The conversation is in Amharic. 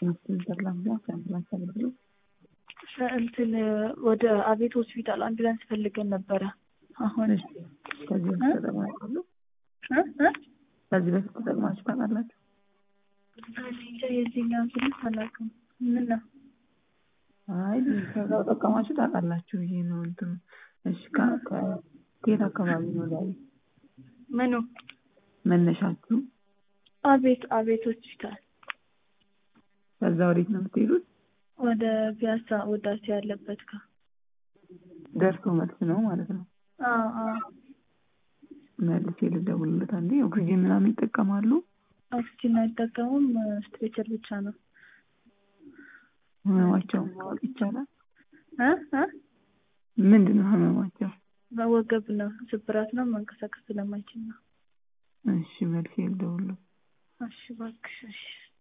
እንትን ወደ አቤት ሆስፒታል አምቡላንስ ፈልገን ነበረ። አሁን ከዚህ በፊት ተጠቅማችሁ እ እ ከዚህ በፊት ተጠቅማችሁ ታውቃላችሁ? እኔ እንጃ የዚህኛውን ስልክ አላውቅም። ምን ነው አይ ከዛው ጠቀማችሁ ታውቃላችሁ ብዬ ነው እንትኑ። እሺ ከ- ከ- ከየት አካባቢ ነው ዛሬ ምኑ? መነሻችሁ? አቤት አቤት ሆስፒታል ከዛ ወዴት ነው የምትሄዱት? ወደ ፒያሳ ውዳሴ ያለበት ጋር ደርሶ መልስ ነው ማለት ነው። አዎ አዎ መልሼ ልደውልለት አንዴ። ኦክሲጅን ምናምን ይጠቀማሉ? ኦክሲጅን አይጠቀሙም። ስትሬቸር ብቻ ነው። ህመማቸውን ማወቅ ይቻላል? እ እ ምንድን ነው ህመማቸው? በወገብ ነው ስብራት ነው። መንቀሳቀስ ስለማይችል ነው። እሺ መልሼ ልደውልለት። እሺ እባክሽ እሺ